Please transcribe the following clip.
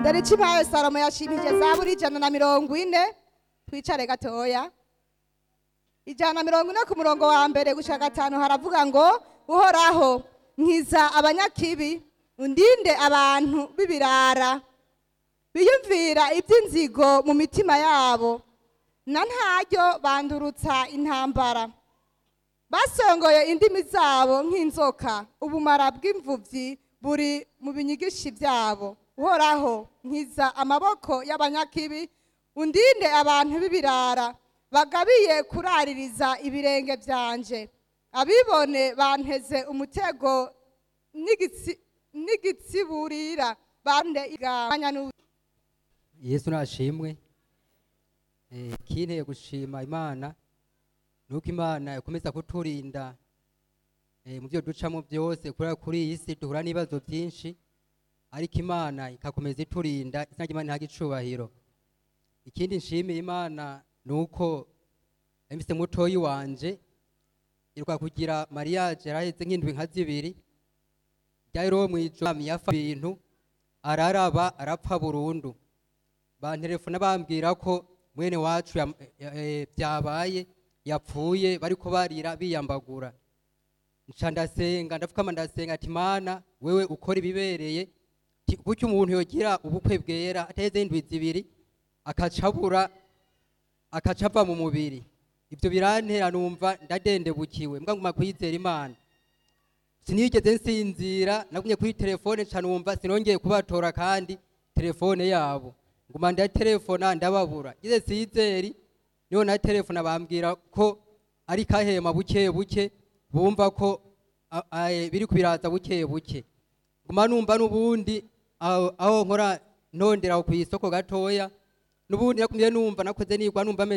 dore ikimpaye salomo yashimije zaburi ijana na mirongo ine twicare gatoya ijana na mirongo ine ku murongo wa mbere gushika gatanu haravuga ngo uhoraho nkiza abanyakibi undinde abantu b'ibirara biyumvira iby'inzigo mu mitima yabo na ntaryo bandurutsa intambara basongoye indimi zabo nk'inzoka ubumara bw'imvubyi buri mu binyigishi byabo uhoraho nkiza amaboko y'abanyakibi undinde abantu b'ibirara bagabiye kuraririza ibirenge byanje abibone banteze umutego n'igitsi- n'igitsiburira bande igabanya n'u- yesu nashimwe Eh, kinteye gushima imana nuko imana ikomeza kuturinda eh, mu byo ducamo byose kubera kuri iyi si duhura n'ibibazo byinshi ariko imana ikakomeza iturinda izina ry'imana ntago icubahiro ikindi nshimiye imana ni uko mfise mutoyi wanje iruka kugira mariage yaraheze nk'indwi nka zibiri ryari roho mw'ijoro yafa ibintu araraba arapfa burundu bantelefona bambwira ko mwene wacu yam- ya- eh, byabaye yapfuye bariko barira biyambagura nca ndasenga ndapfukama ndasenga ati mana wewe ukora ibibereye Ti- gutyo umuntu yogira ubukwe bwera ataheze indwi zibiri akacabura akaca ava mu mubiri ibyo birantera numva ndadendebukiwe mbwa nguma kwizera imana sinigeze nsinzira nagumye kuri telefone nca numva sinongeye kubatora kandi telefone yabo nguma ndatelefona ndababura ngize sizeri niho na telefona bambwira ko ari kahema buke buke bumva ko a- a- biri kubiraza buke buke nguma numva n'ubundi aho aho nkora ntondera ku isoko gatoya n'ubundi nakumye numva nakoze nigwa numva meze